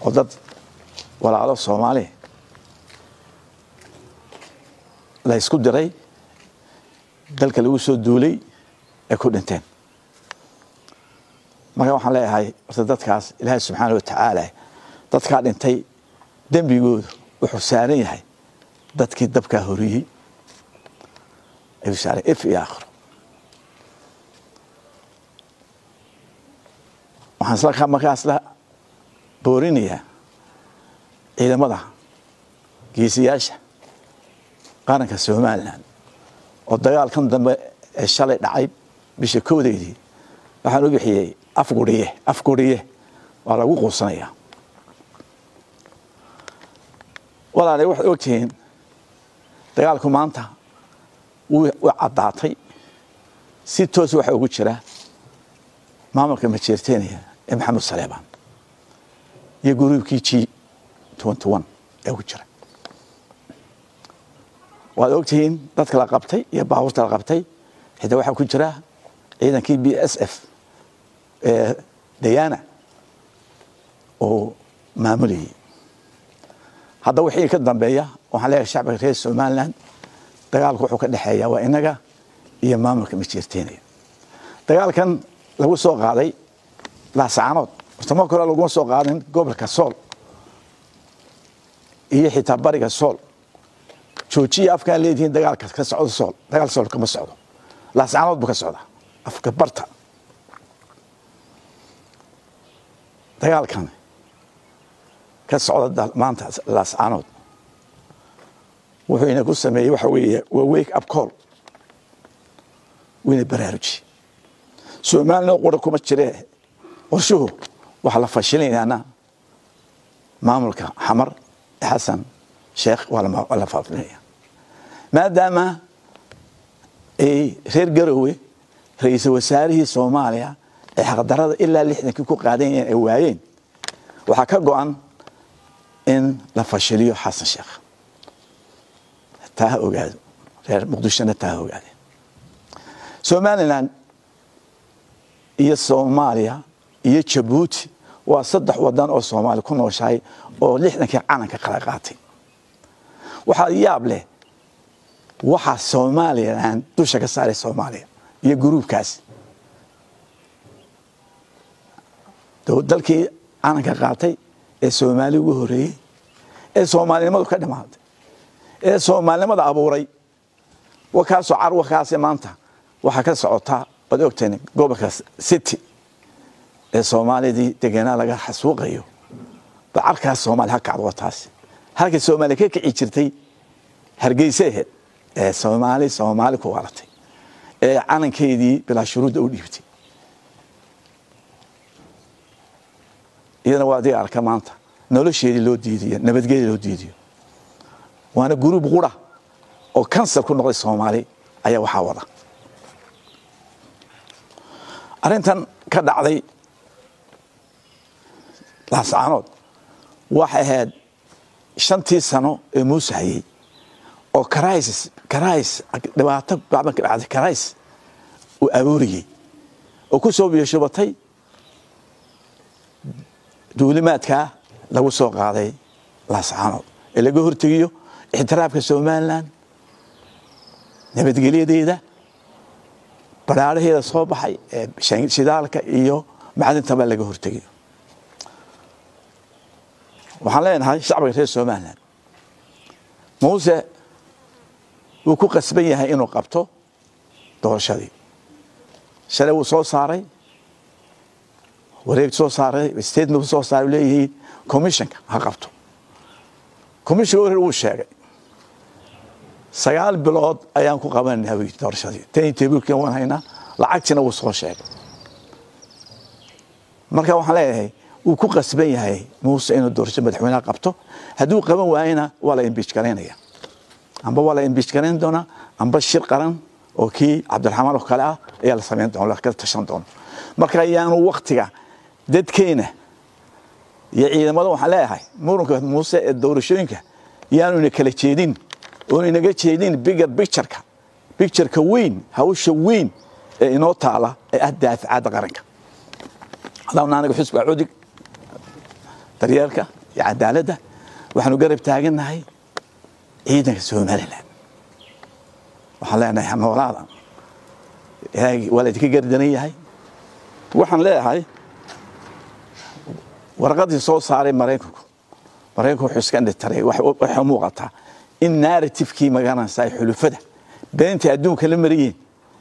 oo dad walaalo soomaali la isku diray dalka lagu soo duulay ay ku dhinteen marka waxaan leeyahay horta dadkaas ilaahay subxaana watacaala dadkaa dhintay dembigoodu wuxuu saaran yahay dadkii dabkaa horiyey ayuu saaran if iyo aakhiro waxaan isla markaas la boorinayaa ciidamada geesiyaasha qaranka somalilan oo dagaalkan dambe ee shalay dhacay bisha koodeydii waxaan u bixiyey afguriye afguriye waa lagu quusanayaa walaale waxaad ogtihiin dagaalku maanta wuu caddaatay si toos waxa ugu jira maamulka majeerteniya ee maxamed saleebaan iyo guruubkii g ee ku jira waad ogtihiin dadka la qabtay iyo baabuurta la qabtay xitaa waxaa ku jira ciidankii b s f ee dayana oo maamulayay hadda wixii ka dambeeya waxaan leeyahay shacbiga reer somalilan dagaalku wuxuu ka dhexeeya waa inaga iyo maamulka majeerteenaya dagaalkan lagu soo qaaday laasacaanood horta marka hore laguma soo qaadin gobolka sool iyo xitaa bariga sool joojiya afkaan leedihiin dagaalka ka socdo sool dagaal sool kama socdo laasacaanood buu ka socdaa afka barta dagaalkan ka socda maanta laascaanood wuxuu ina ku sameeyey waxa weeye waa wake up call wina baraaruji soomaalina qura kuma jiree qorshuhu waxaa la fashilinayaana maamulka xamar xasan sheekh waa la faafinaya maadaama ay reer garowe ra-iisul wasaarihii soomaaliya ee xaqdarada ilaa lixdankii ku qaadanyeen ay waayeen waxaa ka go-an in la fashiliyo xasan sheekh taa ha ogaado reer muqdishona taa ha ogaadeen somalilan iyo soomaaliya iyo jabuuti waa saddex wadan oo soomaaliya ku nooshahay oo lixdankii calanka kala qaatay waxaa yaab leh waxaa somalilan dusha ka saaray soomaaliya iyo guruubkaas dalkii calanka qaatay ee soomaaliya ugu horeeyey ee soomaalinimadu ka dhimaatay ee soomaalinimada abuuray wakaasoo car wakaase maanta waxaa ka socotaa waad ogteen gobolka city ee soomaalidii degenaa laga xasuuqayo ba carkaas soomaaliya ha kacdo waa taasi halkay soomaaliya ka kici jirtay hargeyse aheed ee soomaali soomaali ku waalatay ee calankeedii bilaa shuruudda u dhiibtay iyadana waa adiga arka maanta nolosheedii loo diidiyo nabadgeedii loo diidiyo waana guruub qura oo kansar ku noqday soomaali ayaa waxaa wada arrintan ka dhacday laascaanood waxay ahayd shantii sano ee muuse hayey oo karays karays dhibaato bacban ka dhacday karays uu abuuriyey oo ku soo biyashubatay duulimaadkaa lagu soo qaaday laascaanood ee laga hortegiyo ixtiraafka somalilan nabadgelyadeeda baraaraheeda soo baxay ee shidaalka iyo macdintaba laga hortegiyo waxaan leenahay shacbiga reer somalilan muuse wuu ku qasban yahay inuu qabto doorashadii shalay wuu soo saaray wareeg soo saaray statement soo saaray leeyihiin commissionka ha qabto commissionka hore wuu sheegay sagaal bilood ayaan ku qabanayna wy doorashadii tan tabuurkan waan haynaa lacagtiina wuu soo sheegay marka waxaan leeyahay wuu ku qasban yahay muuse inuu doorasho madaxweyneha qabto hadduu qaban waayena waa la imbiij garaynaya amba waa la imbiij garayn doonaa amba shir qaran oo kii cabdiraxmaan oo kale ah ayaa la samayn doona ka tashan doona marka ayaanu waktiga dadkeena iyo ciidamada waxaan leeyahay muranka muuse ee doorashooyinka yaanu ina kala jeedin oon inaga jeedin bigger pictureka pictureka weyn hawsha weyn ee inoo taala ee ah daaficadda qaranka hadaan anaga xusba cudig daryeelka iyo cadaaladda waxaanu garab taagannahay ciidanka somalilan waxaan leenahay hanoolaada ilaahay waa laydinka gardaran yahay waxaan leeyahay warqadii soo saaray maraykanku maraykanku wuxuu iska dhitaray waxay u muuqataa in narratifkii magaranaysa ay xulufada beentii adduunka la mariyeen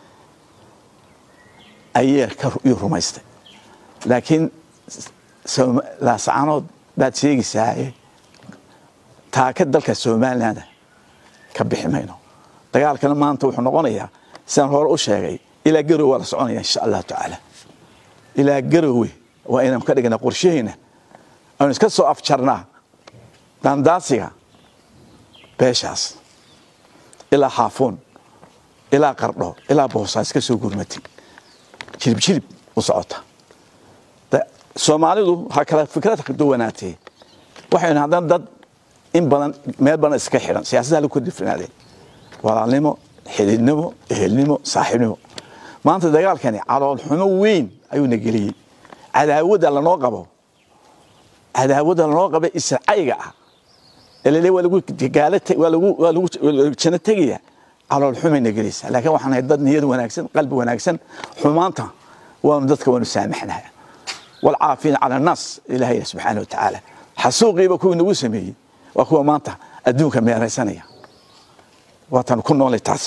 ayay iyuu rumaystay laakiin laascanood baad sheegaysaa taaka dalka somalilanda ka bixi mayno dagaalkana maanta wuxuu noqonayaa sidaan hore u sheegay ilaa garowe waa la soconaya insha allahu tacaala ilaa garowe waa inaan ka dhignaa qorshaheena aynu iska soo afjarnaa daandaasiga beeshaas ilaa xaafuun ilaa qardho ilaa boosaa iska soo gurmatin jirib jirib u socota soomaalidu ha kala fikrad duwanaatee waxaynu haddana dad in badan meel badan iska xidhan siyaasadda lagu kordhifinaadeen walaalnimo xididnimo ehelnimo saaxiibnimo maanta dagaalkani caloolxumo weyn ayuuna geliyey cadaawadda lanoo qabo cadaawadda lanoo qaba isracayga ah elele waa lagu gaala waa lagu waa lagu jano tegaya caloolxumayna gelaysaa laakiin waxaan nahay dad niyad wanaagsan qalbi wanaagsan xumaanta waanu dadka waanu saamaxnaha walcaafiina cala annaas ilaahay subxaana watacaala xasuuqiiba kuwii nagu sameeyey waa kuwa maanta adduunka meeraysanaya waatan ku noolay taas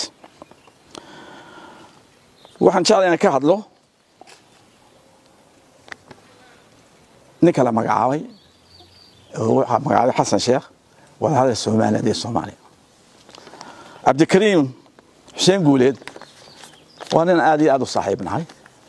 waxaan jeclay inaan ka hadlo ninka la magacaabay waxaa magacaabay xasan sheekh wadahadal somaliland iyo soomaaliya cabdikariim xuseen guuleed waa nin aad iyo aad u saaxiib nahay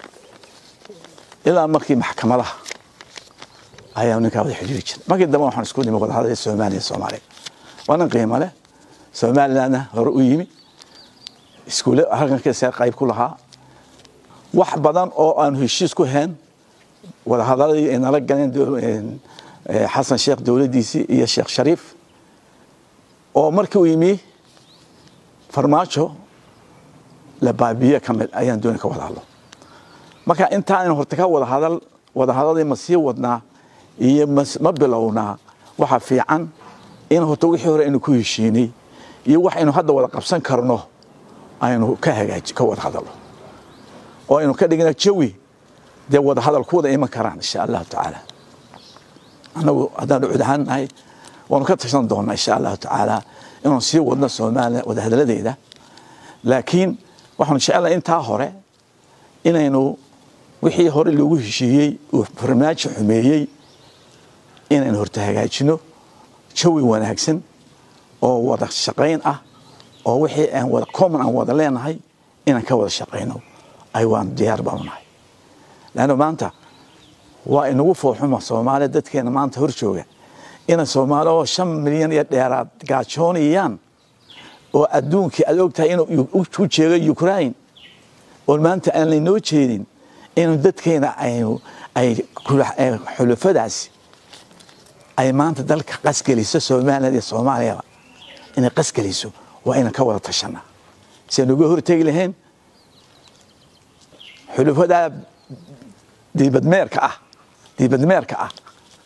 ilaa markii maxkamadaha ayaa ninkaa wada xidhiiri jiray markii dambe waxaan isku nimi wadahadal somaliya iyo soomaaliya waa nin qiimo leh somalilandna hore u yimi iskuule halkankiisa qayb ku lahaa wax badan oo aanu heshiis ku hayn wadahadaladii ay nala galeen xasan sheekh dowladdiisii iyo sheekh shariif oo markii uu yimi farmaajo la baabiye ka mid ayaan dooni ka wada hadlo marka intaaynu horta ka wada hadal wadahadadii ma sii wadnaa iyo ma bilownaa waxa fiican in horta wixii hore aynu ku heshiinay iyo waxaynu hadda wada qabsan karno aynu ka hagaaji ka wada hadalno oo aynu ka dhigna jawi dee wada hadal ku wada iman karaan insha allahu tacaala annagu haddaan cud ahaan nahay waanu ka tashan doonaa insha allahu tacaala inaan sii wadno soomaaliya wada hadaladeeda laakiin waxaanu jecelahay intaa hore inaynu wixii hore loogu heshiiyey uu farmaajo xumeeyey inaynu horta hagaajino jawi wanaagsan oo wada shaqayn ah oo wixii aan wada common aan wada leenahay inaan ka wada shaqayno ay waan diyaar baanu nahay leanna maanta waa inagu fooxuma soomaaliya dadkeena maanta hor jooga inay soomaali oo shan milyan iyo dheeraad gaajoonayaan oo adduunkii aad ogtahay inuu u jeego ukraine oo maanta aan laynoo jeedin inu dadkeena aynu ay xulufadaasi ay maanta dalka qasgeliso somaliland iyo soomaaliyaba inay qasgeliso waa inaan ka wada tashanaa si aynu uga hortegi lahayn xulufadaa diibadmeerka ah diibadmeerka ah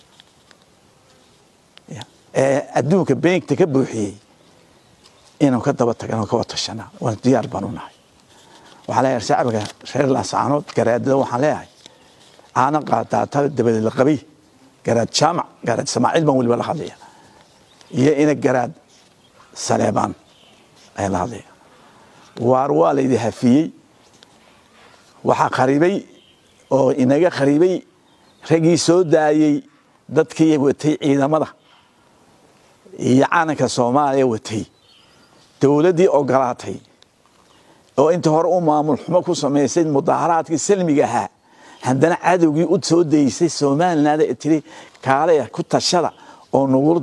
ee adduunka beenkta ka buuxiyey inaan ka daba tagno ka wada tashanaa waan diyaar baan u nahay waxaan leeyahay shacbiga reer laasaanood garaadada waxaan leeyahay caana qaadaata dabadeed la qabay garaad jaamac garaad samaaciil baan weliba la hadlaya iyo ina garaad saleebaan ayaan la hadlaya waar waa laydi hafiyey waxaa qaribay oo inaga qaribay raggii soo daayey dadkii watay ciidamada iyo calanka soomaaliya watay dowladdii ogolaatay oo inta hore u maamul xumo ku samaysay mudaaharaadkii salmiga ahaa haddana cadowgii u soo daysay somaliland ee tiri kaale ku tashada oo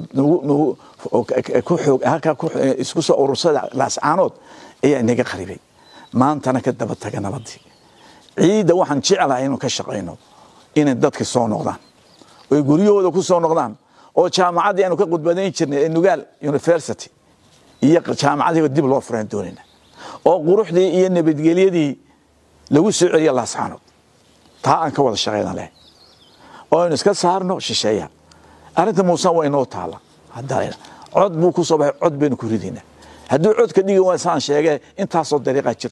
halkaa isku soo urursada laascaanood ayaa inaga qaribay maantana ka daba taga nabadii ciidda waxaan jeclahay inuu ka shaqayno inay dadka soo noqdaan oy guryahooda ku soo noqdaan oo jaamacaddii aanu ka khudbadayn jirnay ee nugaal university iyo jaamacadiiba dib loo furaan doonayna oo quruxdii iyo nabadgelyadii lagu soo celiya laascaanood taa aan ka wada shaqayna leh oo aynu iska saarno shisheeya arrinta muuse waa inoo taala hadda cod buu ku soo baxay cod baynu ku ridaynaa hadduu codka dhigi waa saan sheegee intaasoo dariiqaa jirta